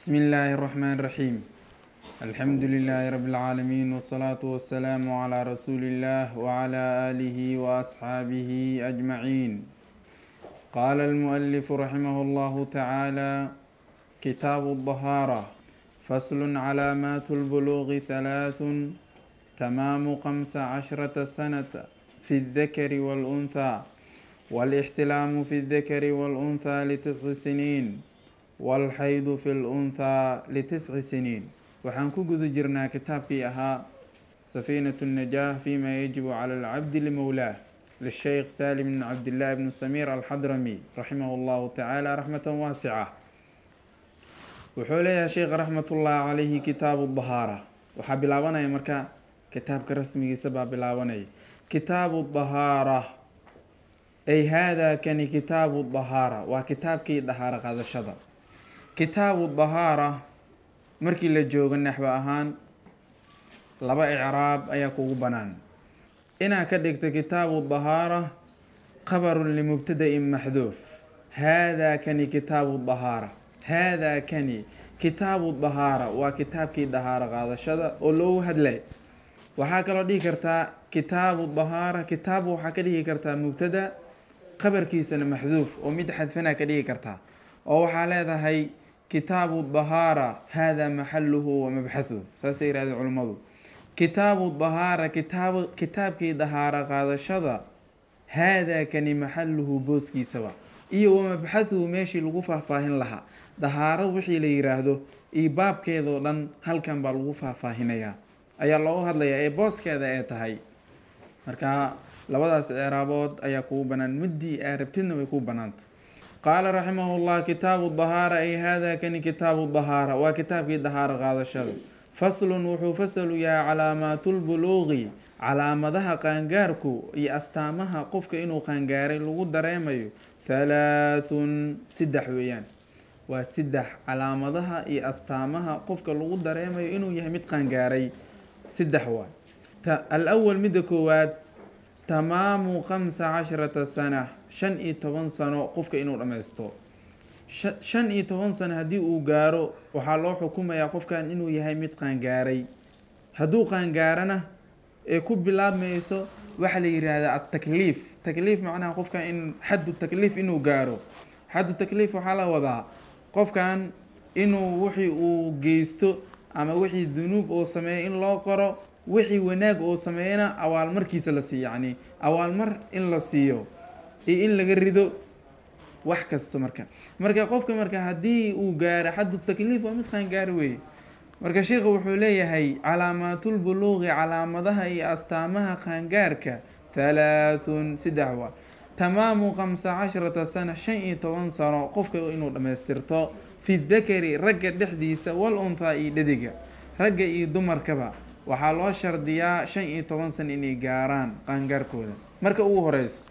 بسم الله الرحمن الرحيم الحمد لله رب العالمين والصلاة والسلام على رسول الله وعلى آله وأصحابه أجمعين قال المؤلف رحمه الله تعالى كتاب الطهارة فصل علامات البلوغ ثلاث تمام خمس عشرة سنة في الذكر والأنثى والاحتلام في الذكر والأنثى لتسع سنين والحيض في الأنثى لتسع سنين waxaan ku guda jirnaa kitaabkii ahaa safiinatu الnajaah fima yajibu cala alcabdi limowlaah lisheykh salim bn cabdillahi bn samiir alxadrami raximah اllahu tacaala raxmatan waasica wuxuu leeyahay sheekh raxmatullahi calayhi kitaabu dahaara waxaa bilaabanaya marka kitaabka rasmigiisa baa bilaabanaya kitaabu dahaara ay haadaa kani kitaabu dahaara waa kitaabkii dahaaro qaadashada kitaabu dahaara markii la joogo naxwo ahaan laba icraab ayaa kugu banaan inaad ka dhigto kitaabu dahaara qabarun limubtada-in maxduuf haadaa kani kitaabu dahaara haadaa kani kitaabu dahaara waa kitaabkii dahaaro qaadashada oo loogu hadlay waxaa kaloo dhihi kartaa kitaabu dahaara kitaabu waxaa ka dhigi kartaa mubtada qabarkiisana maxduuf oo mid xadfanaa ka dhigi kartaa oo waxaa leedahay kitaabu dahaara hada maxaluhu wa mabxathu saasay yirahdeen culimmadu kitaabu dahaara kitaab kitaabkii dahaaro qaadashada haadaa kani maxaluhu booskiisaba iyo wa mabxathuhu meeshii lagu faahfaahin lahaa dahaaro wixii la yiraahdo iyo baabkeedoo dhan halkan baa lagu faahfaahinayaa ayaa loogu hadlayaa ee booskeeda ee tahay marka labadaas icraabood ayaa kugu banaan muddii aa rabtidna way kuu banaanta qaala raximah llah kitaabu dahaara ay hada kani kitaabu dahaara waa kitaabkii dahaaro qaadashada faslun wuxuu fasalu yahay calaamaatulbuluuqi calaamadaha qaangaarku iyo astaamaha qofka inuu qaangaaray lagu dareemayo halaathun saddex weeyaan waa saddex calaamadaha iyo astaamaha qofka lagu dareemayo inuu yahay mid qaangaaray saddex waay alawal midda koowaad tamaamu khamsa casharata sana shan iyo toban sano qofka inuu dhammaysto shan iyo toban sano haddii uu gaaro waxaa loo xukumayaa qofkan inuu yahay mid qaangaaray hadduu qaangaarana ee ku bilaabmayso waxaa la yiraahdaa atakliif takliif macnaha qofkan in xaddu takliif inuu gaaro xaddu takliif waxaa la wadaa qofkan inuu wixii uu geysto ama wixii dunuub uu sameeyo in loo qoro wixii wanaag uu sameeyana awaalmarkiisa la siiyo yacni awaalmar in la siiyo iyo in laga rido wax kasta marka marka qofka marka haddii uu gaaro xaddu takliif waa mid qaangaari weeye marka sheikhu wuxuu leeyahay calaamaatulbuluuqi calaamadaha iyo astaamaha qaangaarka halaathun saddex waa tamaamu khamsa casharata sana shan iyo toban sano qofka inuu dhammaystirto fi dakari ragga dhexdiisa wal unthaa iyo dhediga ragga iyo dumarkaba waxaa loo shardiyaa shan iyo toban san inay gaaraan qaangaarkooda marka ugu horeyso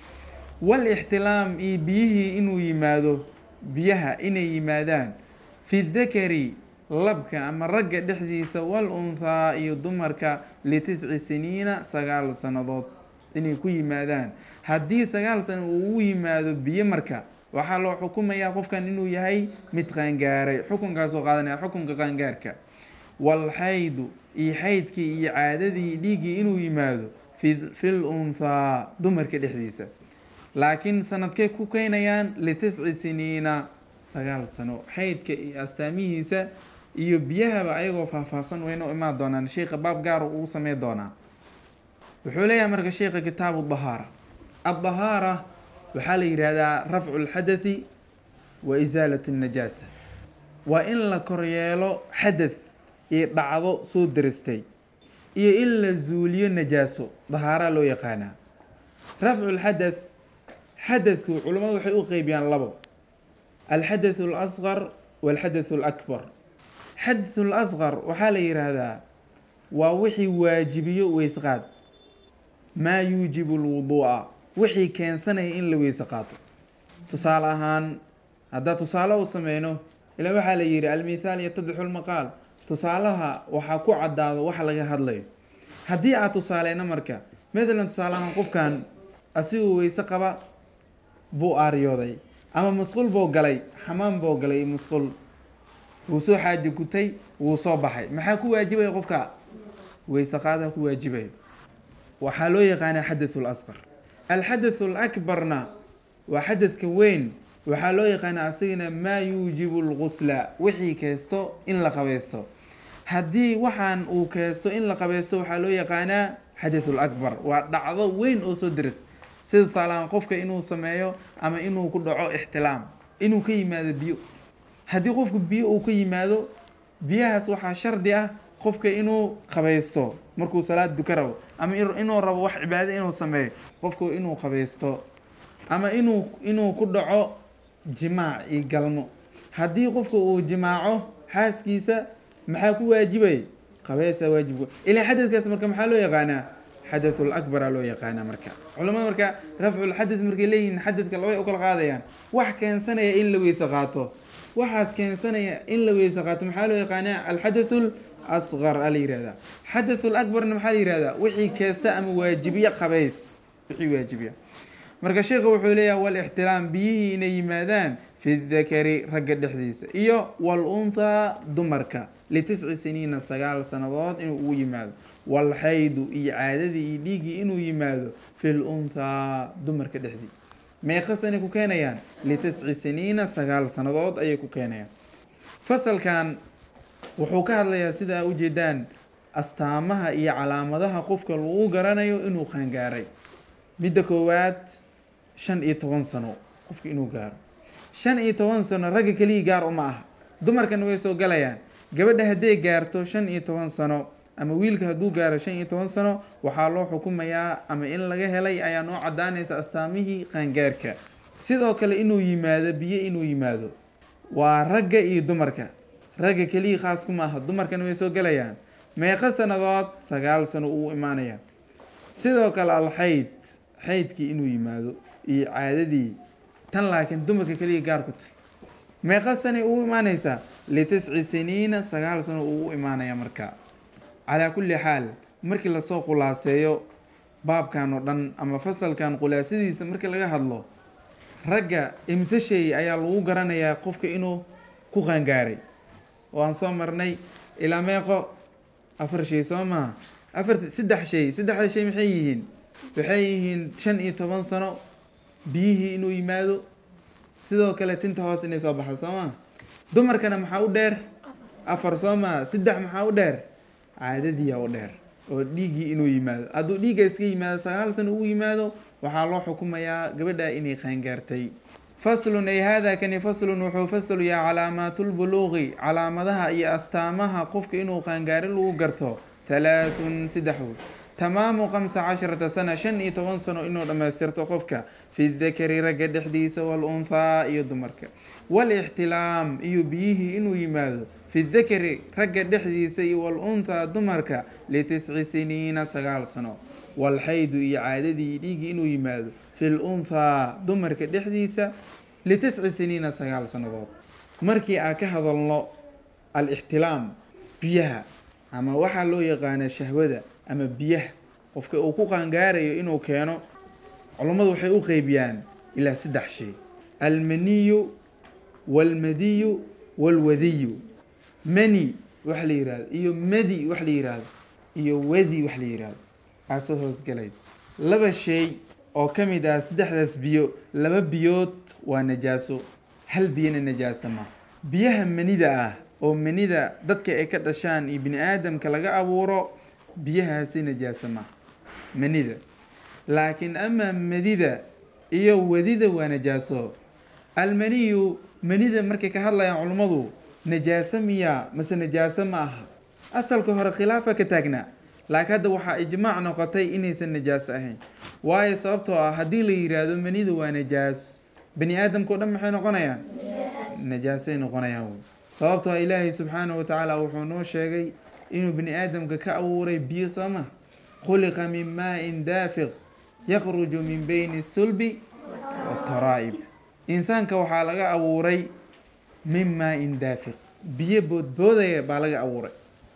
wal ixtilaam iyo biyihii inuu yimaado biyaha inay yimaadaan fi dakari labka ama ragga dhexdiisa wal unthaa iyo dumarka litisci siniina sagaal sannadood inay ku yimaadaan haddii sagaal sano uu u yimaado biyo marka waxaa loo xukumayaa qofkan inuu yahay mid qaangaaray xukunkaasoo qaadanaya xukunka qaangaarka walxaydu iyo xaydkii iyo caadadii dhiiggii inuu yimaado fi fil unthaa dumarka dhexdiisa laakiin sanadkay ku keenayaan litisci siniina sagaal sano xaydka iyo astaamihiisa iyo biyahaba ayagoo faahfaahsan wayna imaan doonaan sheikha baab gaar uu samey doonaa wuxuu leeyahay marka sheikha kitaabu dahaara addahaara waxaa la yihahdaa rafcu lxadathi wa isaalat najaasa waa in la koryeelo xadath iyo dhacdo soo daristay iyo in la zuuliyo najaaso dahaaraa loo yaqaanaa rafcu lxadath xadadku culimmadu waxay u qeybiyaan labo alxadathu alasqar walxadathu alakbar xadathu lasqar waxaa la yidhaahdaa waa wixii waajibiyo weysqaad maa yuujibu lwuduu'a wixii keensanaya in la weyse qaato tusaale ahaan haddaa tusaale u sameyno ilaa waxaa la yihi almithaal yatadixu lmaqaal tusaalaha waxaa ku caddaado wax laga hadlayo haddii aad tusaaleyno marka matalan tusaale ahaan qofkan asigoo weyse qaba buu aaryooday ama musqul buu galay xamaam buu galay musqul wuu soo xaaji gutay wuu soo baxay maxaa ku waajibaya qofka weysaqaadaa ku waajibayo waxaa loo yaqaanaa xadathu lasqar alxadathu alakbarna waa xadadka weyn waxaa loo yaqaanaa asagana maa yuujibu lgusla wixii keesto in la qabaysto haddii waxaan uu keesto in la qabaysto waxaa loo yaqaanaa xadathu lakbar waa dhacdo weyn oo soo dirist sida saalaan qofka inuu sameeyo ama inuu ku dhaco ixtilaam inuu ka yimaado biyo haddii qofku biyo uu ka yimaado biyahaas waxaa shardi ah qofka inuu qabaysto markuu salaad duka rabo ama inuu rabo wax cibaado inuu sameeyo qofku inuu qabaysto ama inuu inuu ku dhaco jimaac iyo galmo haddii qofka uu jimaaco xaaskiisa maxaa ku waajibay qabaysaa waajib ilaa xadadkaas marka maxaa loo yaqaanaa xadathul akbaraa loo yaqaanaa marka culamada marka rafculxadad markay leeyihiin xadadka labay u kala qaadayaan wax keensanaya in la weyse qaato waxaas keensanaya in la weyse qaato maxaa loo yaqaanaa alxadathul asqar a la yihahdaa xadathul akbarna maxaa la yihahdaa wixii keesta ama waajibiya qabays wixii waajibiya marka sheekha wuxuu leeyahay walixtiraam biyihii inay yimaadaan fi dakari ragga dhexdiisa iyo walunhaa dumarka litisci siniina sagaal sannadood inuu ugu yimaado walxaydu iyo caadadii iyo dhiiggii inuu yimaado fi lunhaa dumarka dhexdii meeqa sanay ku keenayaan litisci siniina sagaal sannadood ayay ku keenayaan fasalkan wuxuu ka hadlayaa sida ujeedaan astaamaha iyo calaamadaha qofka lagu garanayo inuu qaangaaray midda koowaad shan iyo toban sano qofka inuu gaaro shan iyo toban sano ragga keliya gaar uma aha dumarkana way soo galayaan gabadha hadday gaarto shan iyo toban sano ama wiilka hadduu gaaro shan iyo toban sano waxaa loo xukumayaa ama in laga helay ayaa noo caddaanaysa astaamihii qaangaarka sidoo kale inuu yimaado biyo inuu yimaado waa ragga iyo dumarka ragga keliya khaas kuma aha dumarkana way soo galayaan meeqo sannadood sagaal sano uu imaanaya sidoo kale alxayd xaydkii inuu yimaado iyo caadadii tan laakiin dumarka keliya gaar ku tahy meeqa sanay ugu imaanaysaa litisci siniina sagaal sano uu u imaanaya marka calaa kulli xaal markii lasoo khulaaseeyo baabkan oo dhan ama fasalkan khulaasadiisa markii laga hadlo ragga imse sheey ayaa lagu garanayaa qofka inuu ku qaangaaray waan soo marnay ilaa meeqo afar shay soo maha afar saddex shay saddexda shay maxay yihiin waxay yihiin shan iyo toban sano biyihii inuu yimaado sidoo kale tinta hoos inay soo baxdo soo maa dumarkana maxaa u dheer afar soo maa saddex maxaa u dheer caadadiia u dheer oo dhiiggii inuu yimaado hadduu dhiigga iska yimaado sagaal sano uu yimaado waxaa loo xukumayaa gabadha inay qaangaartay faslun ay haadaa kani faslun wuxuu faslu yahay calaamaatulbuluuqi calaamadaha iyo astaamaha qofka inuu qaangaari lagu garto halaathun saddexdood tamaamu kamsa casharata sana shan iyo toban sano inuu dhammaystirto qofka fi dakari ragga dhexdiisa walunhaa iyo dumarka walixtilaam iyo biyihii inuu yimaado fi dakari ragga dhexdiisa iyo walunhaa dumarka litisci siniina sagaal sano walxaydu iyo caadadii dhiigii inuu yimaado fi lunhaa dumarka dhexdiisa litisci siniina sagaal sannadood markii aan ka hadalno alixtilaam biyaha ama waxaa loo yaqaana shahwada ama biyaha qofka uu ku qaangaarayo inuu keeno culammadu waxay u qeybiyaan ilaa saddex shay almaniyu walmadiyu walwadiyu mani wax la yihahdo iyo madi wax la yihahdo iyo wadi wax la yihahdo aasoo hoosgalay laba shay oo ka mid ah saddexdaas biyo laba biyood waa najaaso hal biyona najaaso ma biyaha manida ah oo manida dadka ay ka dhashaan iyo bini aadamka laga abuuro biyahaasi najaaso ma manida laakiin amaa madida iyo wadida waa najaaso almaniyu manida markay ka hadlayaan culummadu najaaso miyaa mase najaaso ma aha asalka hore khilaafa ka taagnaa laakiin hadda waxaa ijmaac noqotay inaysan najaaso ahayn waayo sababtoo ah haddii la yidhaahdo manida waa najaaso bani aadamka o dhan maxay noqonayaan najaasay noqonayaan wey sababtoo ah ilaahay subxaanahu watacaala wuxuu noo sheegay inuu bani aadamka ka abuuray biyo sooma khuliqa min maa-in daafiq yakruju min beyni sulbi wataraa'ib insaanka waxaa laga abuuray min maa-in daafiq biyo boodboodaya baa laga abuuray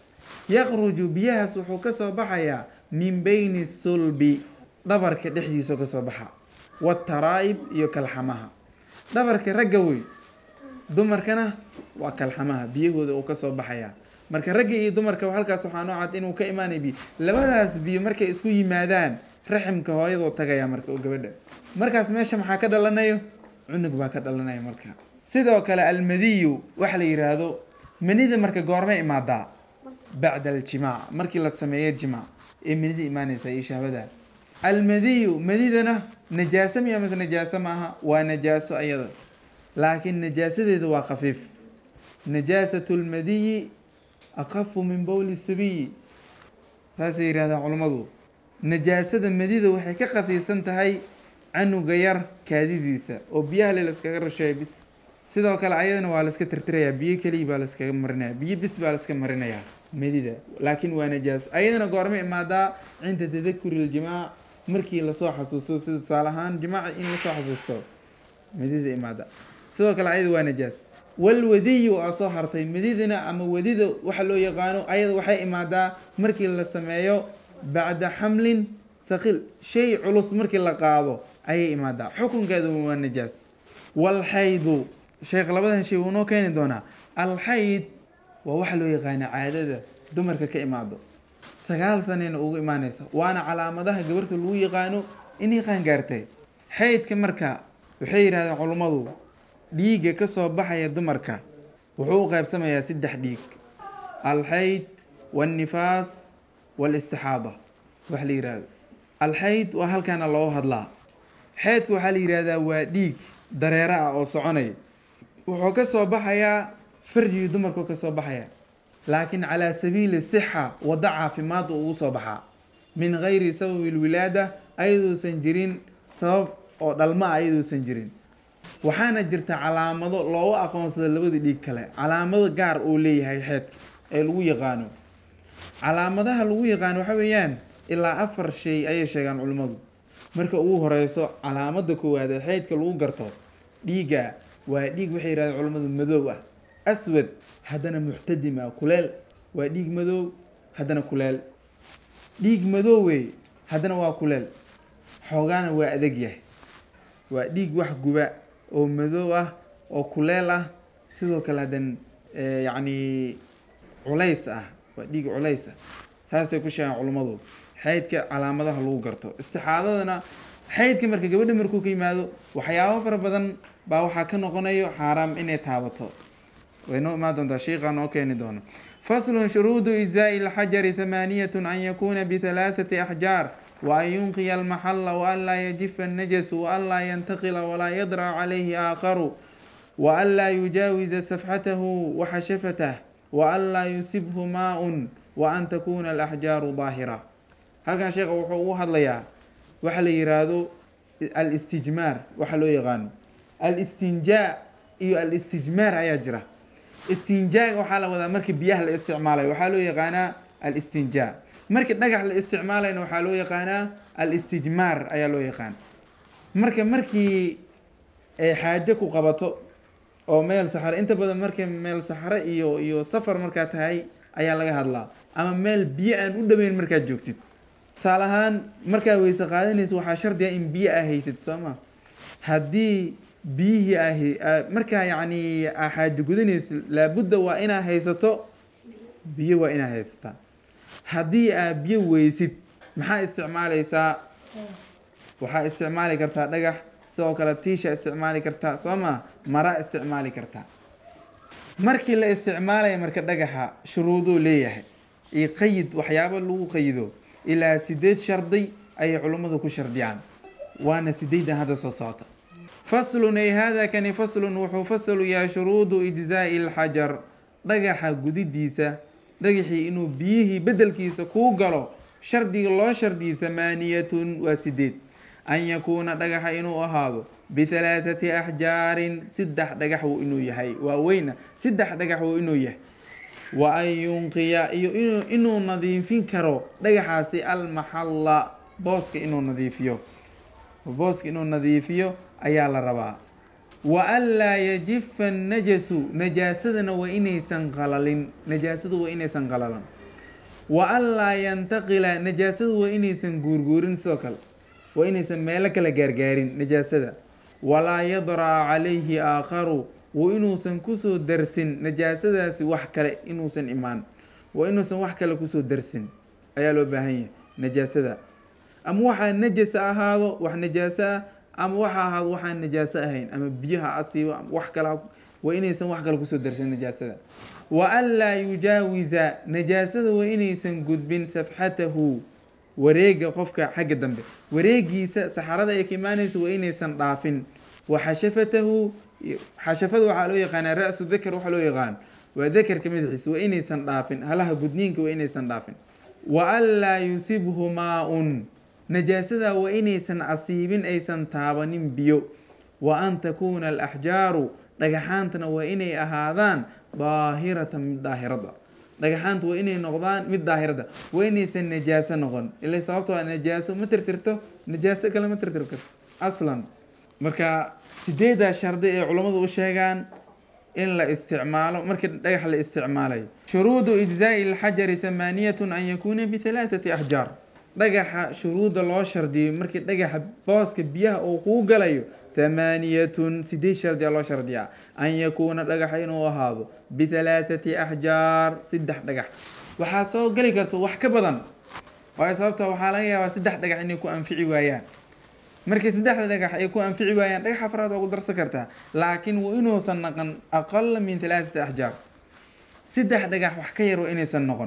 yakruju biyahaas wuxuu ka soo baxayaa min beyni sulbi dhabarka dhexdiisao ka soo baxa wataraa'ib iyo kalxamaha dhabarka ragga wey dumarkana waa kalxamaha biyahooda uu kasoo baxaya marka ragga iyo dumarka halkaas waxaa noo cad inuu ka imaanay biyo labadaas biyo markay isku yimaadaan raximka hooyadoo tagaya marka oo gabadha markaas meesha maxaa ka dhalanayo cunug baa ka dhalanaya marka sidoo kale almadiyu waxa la yidhaahdo manida marka goormay imaadaa bacda aljimaac markii la sameeyo jimaac ee manida imaanaysa iyo shahwada almadiyu madidana najaaso miya mase najaaso maaha waa najaaso ayada laakiin najaasadeedu waa khafiif najaasatu lmadiyi akafu min bowli sabiyi saasay yidhahdaan culummadu najaasada madida waxay ka khafiifsan tahay canuga yar kaadidiisa oo biyaha le laskaga rasheeya bis sidoo kale ayadana waa laska tirtirayaa biyo keliya baa laskaga marinaya biyo bis baa laska marinayaa madida laakiin waa najaaso ayadana goorma imaadaa cinda tadakuri iljimaac markii lasoo xasuusto sida tusaale ahaan jimaaca in lasoo xasuusto madida imaada sidoo kale ayada waa najaas walwadiyu aa soo hartay madidana ama wadida waxa loo yaqaano ayada waxay imaadaa markii la sameeyo bacda xamlin thaqil shay culus markii la qaado ayay imaadaa xukunkeedu waa najaas walxaydu sheekh labadan shay wuu noo keeni doonaa alxayd waa waxa loo yaqaana caadada dumarka ka imaado sagaal sanayna ugu imaanaysa waana calaamadaha gabarta lagu yaqaano inay qaangaartay xaydka marka waxay yidhahdeen culummadu dhiigga ka soo baxaya dumarka wuxuu u qaybsamayaa saddex dhiig alxayd waannifaas waalistixaada waxa la yihahdo alxayd waa halkaana loo hadlaa xaydka waxaa la yihahdaa waa dhiig dareero ah oo soconaya wuxuu ka soo baxayaa farjigii dumarku ka soo baxaya laakiin calaa sabiili sixa waddo caafimaad uu ugu soo baxaa min gayri sababi lwilaada ayaduusan jirin sabab oo dhalma a ayaduusan jirin waxaana jirta calaamado loogu aqoonsada labada dhiig kale calaamado gaar uu leeyahay xeedka ee lagu yaqaano calaamadaha lagu yaqaano waxa weeyaan ilaa afar shay ayay sheegaan culimmadu marka ugu horeyso calaamada koowaad ee xeydka lagu garto dhiigga waa dhiig waxay yidhahdeen culimmadu madow ah aswad haddana muxtadim ah kuleel waa dhiig madow haddana kuleel dhiig madoowe haddana waa kuleel xoogaana waa adag yahay waa dhiig wax guba oo madow ah oo kuleel ah sidoo kale haddan yacni culays ah waa dhiig culays ah saasay ku sheegaan culummadu xaydka calaamadaha lagu garto istixaadadana xaydka marka gabadha markuu ka yimaado waxyaabo fara badan baa waxaa ka noqonayo xaaraam inay taabato way noo imaan doontaa sheikhaa noo keeni doono faslun shuruudu ijzaa'i lxajari hamaaniyatun an yakuuna bihalaathati axjaar وأن ينقي المحل وألا يجف النجس وألا ينتقل ولا يضرع عليه آخر وألا يجاوز سفحته وحشفته وألا يصبه ماء وأن تكون الأحجار ظاهرة هل كان شيخ وحو هذا وحل يرادو الاستجمار وحلو يغانو الاستنجاء iyo الاستجمار ayaa jira istinjaaga waxaa la wadaa markii biyaha la isticmaalayo waxaa loo yaqaanaa alistinjaa markii dhagax la isticmaalayna waxaa loo yaqaanaa alistijmaar ayaa loo yaqaan marka markii ay xaajo ku qabato oo meel saxare inta badan markii meel saxare iyo iyo safar markaa tahay ayaa laga hadlaa ama meel biyo aan u dhoweyn markaad joogtid tusaale ahaan markaa weyse qaadanaysa waxaa shardiga in biyo aa haysad soo ma haddii biyihii ahi markaa yacni aa xaajo gudanayso laabudda waa inaa haysato biyo waa inaa haysataa haddii aa biyo weysid maxaa isticmaalaysaa waxaa isticmaali kartaa dhagax sidoo kale tiisha isticmaali kartaa soo ma mara isticmaali kartaa markii la isticmaalaya marka dhagaxa shuruuduu leeyahay iyo qayid waxyaabo lagu qayido ilaa sideed shardi ayay culummadu ku shardiyaan waana sideedan hadda soo socota faslun ay hada kani faslun wuxuu fasalu yahay shuruudu ijzaa'i lxajar dhagaxa gudidiisa dhagaxii inuu biyihii bedelkiisa kuu galo shardiga loo shardiyay thamaaniyatun waa sideed an yakuuna dhagaxa inuu ahaado bihalaathati axjaarin saddex dhagax wuu inuu yahay waa weyna saddex dhagax wuu inuu yahay wa an yunqiya iyo inuu inuu nadiifin karo dhagaxaasi almaxalla booska inuu nadiifiyo booska inuu nadiifiyo ayaa la rabaa wa an laa yajifa annajasu najaasadana waa inaysan qalalin najaasadu waa inaysan qalalan wa an laa yantaqila najaasadu waa inaysan guurguurin sidoo kale waa inaysan meelo kala gaargaarin najaasada walaa yadra'a calayhi aakharu wa inuusan kusoo darsin najaasadaasi wax kale inuusan imaan waa inuusan wax kale kusoo darsin ayaa loo baahan yahay najaasada ama waxaa najasa ahaado wax najaaso ah ama waxa ahaado waxaan najaaso ahayn ama biyaha asiibo ama wax kale waa inaysan wax kale kusoo darsin najaasada wa an laa yujaawiza najaasada waa inaysan gudbin safxatahu wareega qofka xagga dambe wareegiisa saxarada ay ka imaanaysa waa inaysan dhaafin wa xashafatahu xashafada waxaa loo yaqaanaa ra-su dakar waxaa loo yaqaan waa dakarka madaxiisa waa inaysan dhaafin halaha gudniinka waa inaysan dhaafin wa an laa yusibhu maa-un najaasada waa inaysan asiibin aysan taabanin biyo wa an takuuna alaxjaaru dhagaxaantana waa inay ahaadaan daahiratan mid daahirada dhagaxaanta waa inay noqdaan mid daahirada waa inaysan najaaso noqon ila sababtoo a najaaso ma tirtirto najaaso kale ma tirtir karto aslan marka sideedaa shardi ee culammadu u sheegaan in la isticmaalo markii dhagax la isticmaalayo shuruudu ijzaa'i alxajari thamaaniyatun an yakuuna bihalaathati axjaar dhagaxa shuruudda loo shardiyey markii dhagaxa booska biyaha uu kuu galayo thamaaniyatun sideed shardiyaa loo shardiyaa an yakuuna dhagaxa inuu ahaado bihalaathati axjaar saddex dhagax waxaa soo geli karta wax ka badan waayo sababta waxaa laga yaabaa saddex dhagax inay ku anfici waayaan markii saddexda dhagax ay ku anfici waayaan dhagax afraad waa ku darsan kartaa laakiin waa inuusan naqon aqala min halaathati axjaar saddex dhagax wax ka yar waa inaysan noqon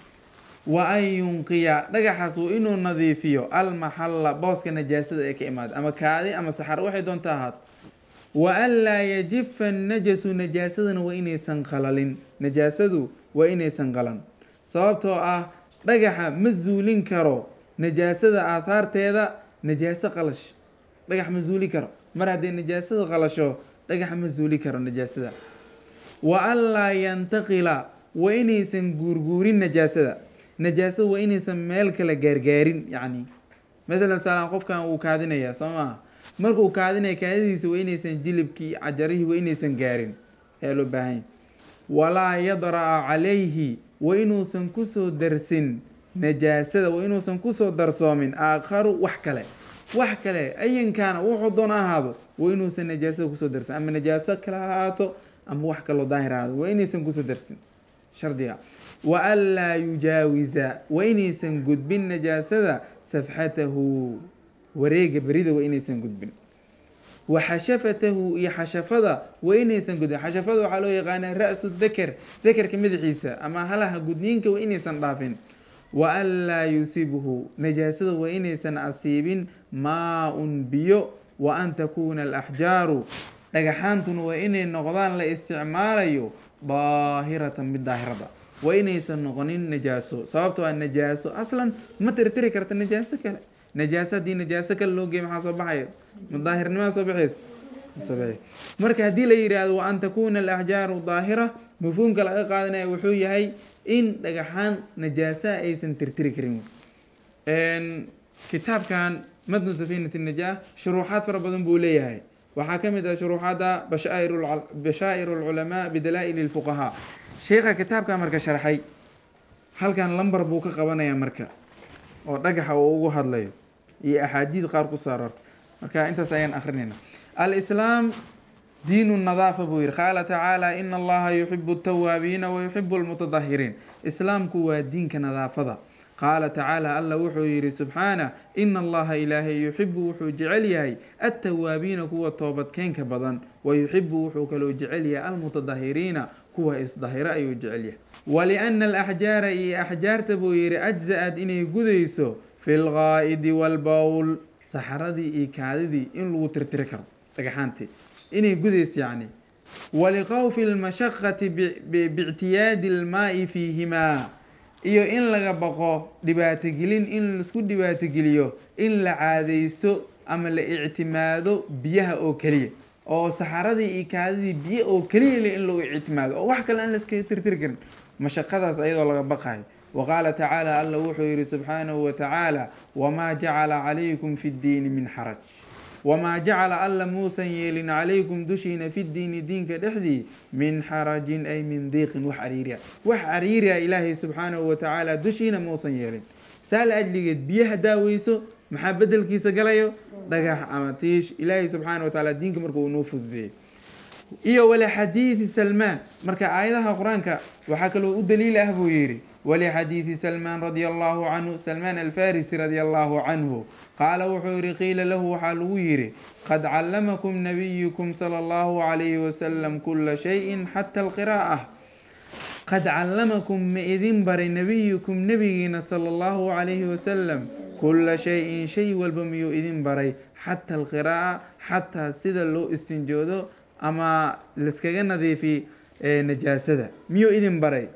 wa an yunqiya dhagaxaas waa inuu nadiifiyo almaxalla booska najaasada ee ka imaada ama kaadi ama saxar waxay doonta ahaad wa an laa yajifa najasu najaasadana waa inaysan qalalin najaasadu waa inaysan qalan sababtoo ah dhagaxa ma zuulin karo najaasada aahaarteeda najaaso qalash dhagax ma zuuli karo mar hadday najaasada qalasho dhagaxa ma zuuli karo najaasada wa an laa yantaqila waa inaysan guurguurin najaasada najaasada waa inaysan meel kale gaargaarin yacni matalan saalaan qofkan wuu kaadinayaa soo maaha markuu kaadinaya kaadidiisa waa inaysan jilibkii cajarihii waa inaysan gaarin ayaa loo baahanya walaa yadra'a calayhi waa inuusan kusoo darsin najaasada waa inuusan kusoo darsoomin aakharu wax kale wax kale ayankaana wuxuu doon ahaado waa inuusan najaasada kusoo darsin ama najaaso kale ha ahaato ama wax kaloo daahir ahaado waa inaysan kusoo darsin shardiga wa an laa yujaawiza waa inaysan gudbin najaasada safxatahu wareega berida waa inaysan gudbin wa xashafatahu iyo xashafada waa inaysan gudbin xashafada waxaa loo yaqaanaa ra-su daker dakerka madaxiisa ama halaha gudniinka waa inaysan dhaafin wa an laa yusibhu najaasada waa inaysan asiibin maa-un biyo wa an takuuna alaxjaaru dhagaxaantuna waa inay noqdaan la isticmaalayo daahiratan mid daahirada waa inaysan noqonin najaaso sababtoo a najaaso aslan ma tirtiri karta najaaso kale najaaso haddii najaaso kale loo geey maxaa soo baxaya ma daahirnimaa soo baxaysa soo baxay marka haddii la yidhaahdo wa an takuuna alaxjaaru daahira mafhuumka laga qaadanaya wuxuu yahay in dhagaxaan najaasaha aysan tirtiri karin kitaabkan madnu safinati najaa shuruuxaad fara badan buu leeyahay waxaa ka mid ah shuruuxaadda bashaa'ir alculamaa bidalaa'il lfuqahaa sheikha kitaabka marka sharxay halkan lambar buu ka qabanayaa marka oo dhagaxa uu ugu hadlayo iyo axaadiid qaar ku soo aroortay marka intaas ayaan akrinayna alislaam diinu nadaafa buu yihi qaala tacaala ina allaha yuxibu altawaabiina wa yuxibu almutadahiriin islaamku waa diinka nadaafada qaala tacaala alla wuxuu yidhi subxaana ina allaha ilaahay yuxibu wuxuu jecel yahay attawaabiina kuwa toobadkeenka badan wa yuxibu wuxuu kaloo jecel yahay almutadahiriina kuwa isdahiro ayuu jecel yahay waliana alaxjaara iyo axjaarta buu yidhi ajza-ad inay gudayso fi lgaa'idi walbowl saxaradii iyo kaadidii in lagu tirtiri karo dhagaxaantii inay gudayso yacni waliqowfi lmashaqati biictiyaadi almaa'i fiihimaa iyo in laga baqo dhibaatogelin in laisku dhibaatogeliyo in la caadaysto ama la ictimaado biyaha oo keliya oo saxaradii iyo kaadidii biyo oo keliya le in lagu ictimaado oo wax kale aan laskaga tirtiri karin mashaqadaas ayadoo laga baqayo wa qaala tacaala alla wuxuu yihi subxaanahu wa tacaala wamaa jacala calaykum fi ddiini min xaraj wamaa jacala alla muusan yeelin calaykum dushiina fi ddiini diinka dhexdii min xarajin ay min diiqin wax cariiriya wax cariiriya ilaahay subxaanahu wa tacaala dushiina muusan yeelin saal ajligeed biyaha daaweyso maxaa bedelkiisa galayo dhagax ama tiish ilaahay subxaana wa tacaala diinka marka uu noo fududeeyey iyo walixadiidi salmaan marka aayadaha qur-aanka waxaa kaloo u daliil ah buu yidhi walixadiidi salmaan radia allahu canhu salmaan alfarisi radia allahu canhu qaala wuxuu yidhi qiila lahu waxaa lagu yidhi qad callamakum nabiyukum sala allahu calayhi wasalam kula shayin xata alqiraa'ah qad callamakum ma idin baray nebiyukum nebigiina sala allahu calayhi wasalam kula shay-in shay walba miyuu idin baray xata alqiraa'a xataa sida loo istinjoodo ama laskaga nadiifi najaasada miyuu idin baray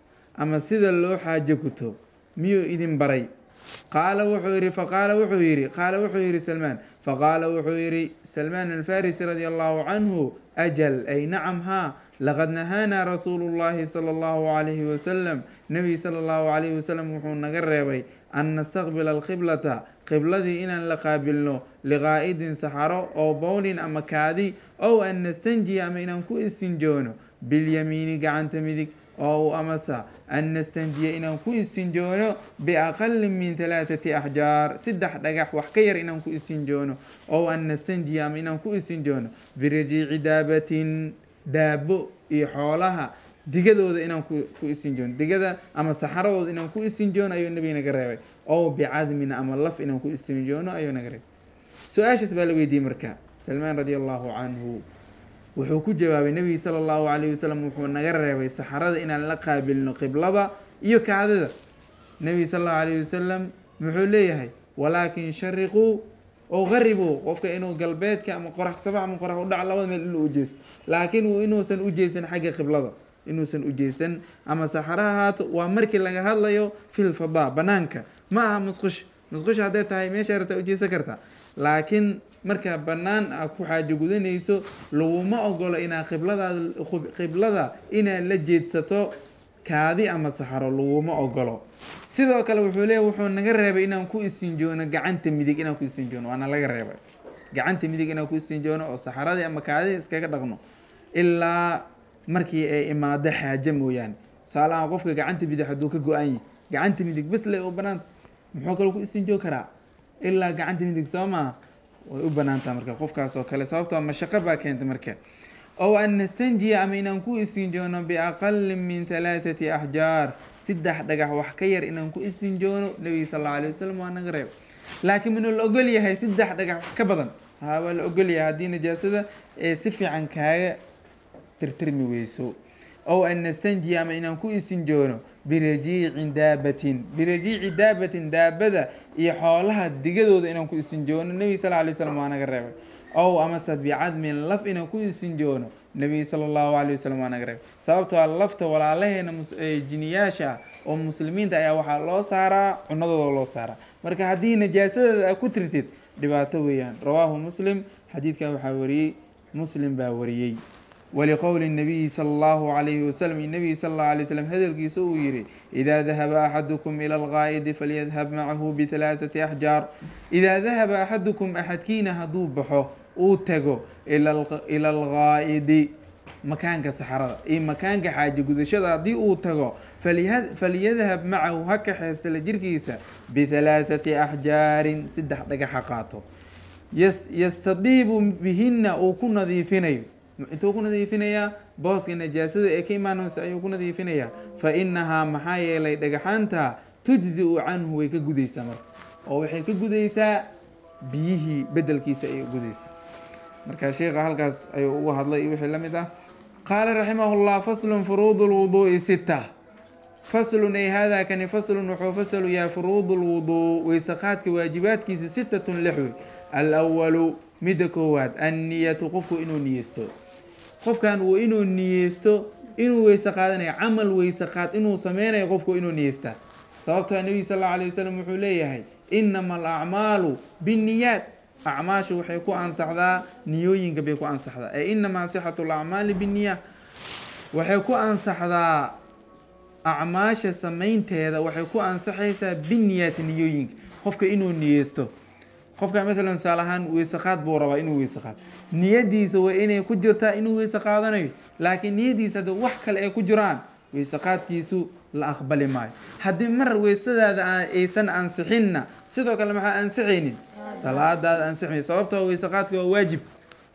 ama sida loo xaajo guto miyuu idin baray qaala wuxuu yidhi faqaala wuxuu yidhi qaala wuxuu yidhi salmaan faqaala wuxuu yidhi salmaan alfarisi radia allahu canhu ajal ay nacam haa laqad nahaanaa rasuulu llahi sala allahu calayhi wasalam nebi sala allahu calayhi wasalam wuxuu naga reebay an nastaqbila alqiblata qibladii inaan la qaabilno liqaa'idin saxaro oo bowlin ama kaadi ow an nastanjiya ama inaan ku istinjoono bilyamiini gacanta midig oo amasa an nastanjiya inaan ku istinjoono biaqali min halaathati axjaar saddex dhagax wax ka yar inaan ku istinjoono ow an nastanjiya ama inaan ku istinjoono birajiici daabatin daabo iyo xoolaha digadooda inaan ku istinjoono digada ama saxaradooda inaan ku istinjoono ayuu nebiga naga reebay ow bicadmin ama laf inaan ku istinjoono ayuu naga reebay su-aashaas baa la weydiiyey marka salmaan radi allahu canhu wuxuu ku jawaabay nebiga sala allahu calayhi wasalam wuxuu naga reebay saxarada inaan la qaabilno qiblada iyo kacdada nebiga sala allahu calayhi wasalam muxuu leeyahay walaakin shariquu oo qaribuu qofka inuu galbeedka ama qorax sabax ama qorax udhac labada meel inuu ujeesto laakiin uu inuusan ujeesan xagga qiblada inuusan ujeesan ama saxaro ahaato waa markii laga hadlayo filfadaa banaanka ma aha musqush musqush hadday tahay meesha rabtaa ujeesan kartaa laakiin markaa bannaan a ku xaajo gudanayso laguma ogolo inaa qibladaada qiblada inaad la jeedsato kaadi ama saxaro laguma ogolo sidoo kale wuxuu leeya wuxuu naga reebay inaan ku istinjoono gacanta midig inaan ku istinjoono waana laga reebay gacanta midig inaan ku istinjoono oo saxaradii ama kaadii iskaga dhaqno ilaa markii ay imaado xaajo mooyaane tusaalahaan qofka gacanta midig hadduu ka go-an yahi gacanta midig bes le u banaanta muxuu kaloo ku istinjoo karaa ilaa gacanta midig soo maa way u banaantaha marka qofkaas oo kale sababtoo mashaqo baa keenta marka ow an nastanjiya ama inaan ku istinjoono biaqali min halaathati axjaar saddex dhagax wax ka yar inaan ku istinjoono nebiga sal alla alay wasalam waa naga reeb laakiin minuu la ogol yahay saddex dhagax wax ka badan haa waa la ogol yahay haddii najaasada ee si fiican kaaga tirtirmi weyso ow an nastanjiya ama inaan ku istinjoono birajiicin daabatin birajiici daabatin daabada iyo xoolaha digadooda inaan ku istinjoono nebiga sal alay slam waa naga reebay ow amase bicadmin laf inaan ku istinjoono nebiga sala allahu calay wasalam waa naga reebay sababtoo a lafta walaalaheena jiniyaasha ah oo muslimiinta ayaa waxaa loo saaraa cunadooda loo saaraa marka haddii najaasadeeda a ku tirtid dhibaato weeyaan rawaahu muslim xadiidkan waxaa wariyey muslim baa wariyey wliqowli الnabiyi salى اllahu عalayhi waslm nebigi sal اllahu alay slm hadalkiisa uu yihi idaa dahaba axadukum ilى اlgaa'idi falyadhab macahu bihalaaثati axjaar idaa dahaba axadukum axadkiina hadduu baxo uu tago ila algaa'idi makaanka saxarada iyo makaanka xaaji gudashada haddii uu tago falyadhab macahu ha kaxeesta la jirkiisa bihalaaثati axjaarin saddex dhagaxa qaato yastadiibu bihina uu ku nadiifinayo intuu ku nadiifinayaa booska najaasada ee ka imaanaysa ayuu ku nadiifinayaa fa inahaa maxaa yeelay dhagaxaanta tujzi-u canhu way ka gudaysaa marka oo waxay ka gudaysaa biyihii bedelkiisa ayay gudaysaa marka sheikha halkaas ayuu ugu hadlay iyo wixii la mid ah qaala raximah llah faslun furuud lwuduu'i sita faslun ay haadaa kani faslun wuxuu fasalu yahay furuud lwuduu weysaqaadka waajibaadkiisa sitatun lix wey alwalu midda koowaad anniyatu qofku inuu niyeysto qofkan uu inuu niyeysto inuu weyse qaadanayo camal weyse qaad inuu sameynayo qofku inuu niyeystaa sababtoo nebiga sal allau alay wasalam wuxuu leeyahay inama alacmaalu binniyaat acmaashu waxay ku ansaxdaa niyooyinka bay ku ansaxdaa ee inamaa sixatu lacmaali binniyaat waxay ku ansaxdaa acmaasha samaynteeda waxay ku ansaxaysaa binniyaati niyooyinka qofka inuu niyeysto qofka maalan tusaale ahaan weyse qaad buu rabaa inuu weyse qaado niyadiisa waa inay ku jirtaa inuu weyse qaadanayo laakiin niyadiisa haddii wax kale ay ku jiraan weyse qaadkiisu la aqbali maayo haddii mar weysadaada aysan ansixinna sidoo kale maxaa ansixaynin salaadaada ansixmay sababtoo weyse qaadka waa waajib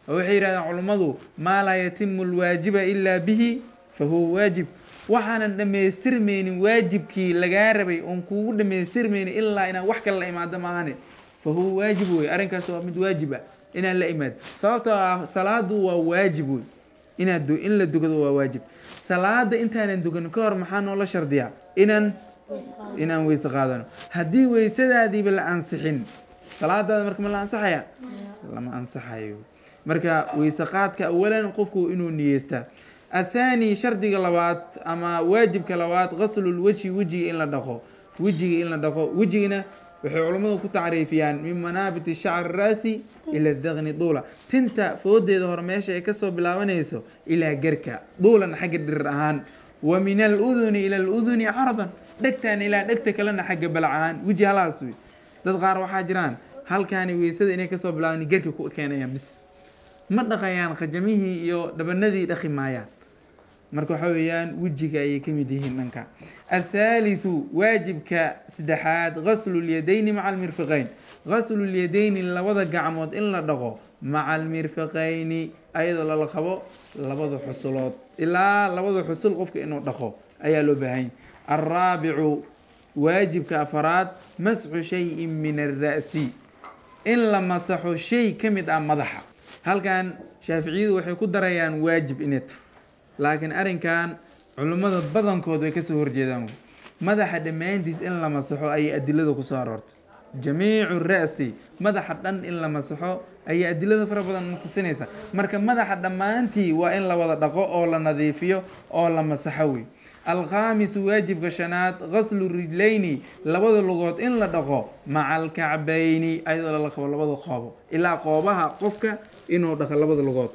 oo waxay yidhahdeen culummadu maa laa yatimu alwaajiba ilaa bihi fa huwa waajib waxaanan dhammaystirmaynin waajibkii lagaa rabay oon kuugu dhammaystirmaynin ilaa inaad wax kale la imaado maahane fa huwa waajib wey arrinkaas waa mid waajib ah inaan la imaado sababtoo ah salaadu waa waajib wey inaad in la dugado waa waajib salaada intaanan dugan ka hor maxaa noola shardiyaa inaan inaan weyse qaadano haddii weysadaadiiba la ansixin salaadaada marka ma la ansaxaya lama ansaxayo marka weyse qaadka awalan qofku inuu niyeystaa athaani shardiga labaad ama waajibka labaad qaslulwejhi wejiga in la dhaqo wejiga in la dhaqo wejigana waxay culammadu ku tacriifiyaan min manaabiti shacri raasi ila daqni duula tinta foodeeda hore meesha ay kasoo bilaabanayso ilaa gerka duulan xagga dhirir ahaan wa min aluduni ila aluduni caradan dhegtan ilaa dhegta kalena xagga balac ahaan weji halaas wey dad qaar waxaa jiraan halkaani weysada inay kasoo bilaaban gerka ku keenayaan bis ma dhaqayaan khajamihii iyo dhabanadii dhaqi maayaan marka waxaa weeyaan wejiga ayay ka mid yihiin dhanka athaalithu waajibka saddexaad gaslu lyadayni maca almirfiqayn gaslu lyadayni labada gacmood in la dhaqo maca almirfiqayni ayadoo lala qabo labada xusulood ilaa labada xusul qofka inuu dhaqo ayaa loo baahanya alraabicu waajibka afaraad masxu shayin min alra'si in la masaxo shay ka mid ah madaxa halkan shaaficiyadu waxay ku darayaan waajib inay tahay laakiin arrinkan culimmada badankood way kasoo horjeedaan madaxa dhammaantiis in la masaxo ayay adilada kusoo aroortay jamiicu ra'si madaxa dhan in la masaxo ayay adilada fara badan tusinaysa marka madaxa dhammaantii waa in la wada dhaqo oo la nadiifiyo oo la masaxo wey alkhaamisu waajibka shanaad gaslu rijlayni labada lugood in la dhaqo maca alkacbayni ayadoo lala qabo labada qoobo ilaa qoobaha qofka inuu dhaqo labada lugood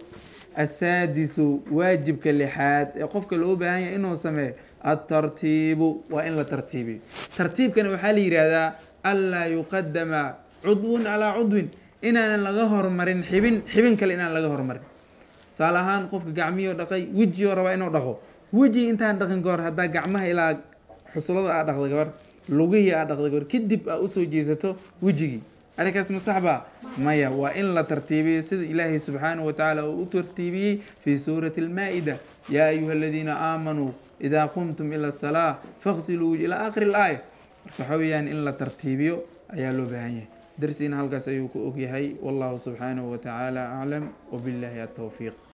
asaadisu waajibka lixaad ee qofka loo baahan yahay inuu sameeyo altartiibu waa in la tartiibiyo tartiibkana waxaa la yidhaahdaa anlaa yuqadama cudwun calaa cudwin inaanan laga hormarin xibin xibin kale inaan laga hormarin tusaale ahaan qofka gacmiyoo dhaqay wejioo rabaa inuu dhaqo weji intaan dhaqin ka hor haddaa gacmaha ilaa xusulada aa dhaqda gabar lugihii aa dhaqda gabar kadib aa usoo jeesato wejigii arrinkaas ma sax baa maya waa in la tartiibiyo sida ilaahay subxaanahu wa tacaala uu u tartiibiyey fii suurati almaa-ida yaa ayuha aladiina aamanuu idaa qumtum ila asalaa faqsiluu ilaa aakhiri alaaya marka waxaa weeyaan in la tartiibiyo ayaa loo baahan yahay darsiina halkaas ayuu ku ogyahay wallahu subxaanahu wa tacaala aclam wabillahi atowfiiq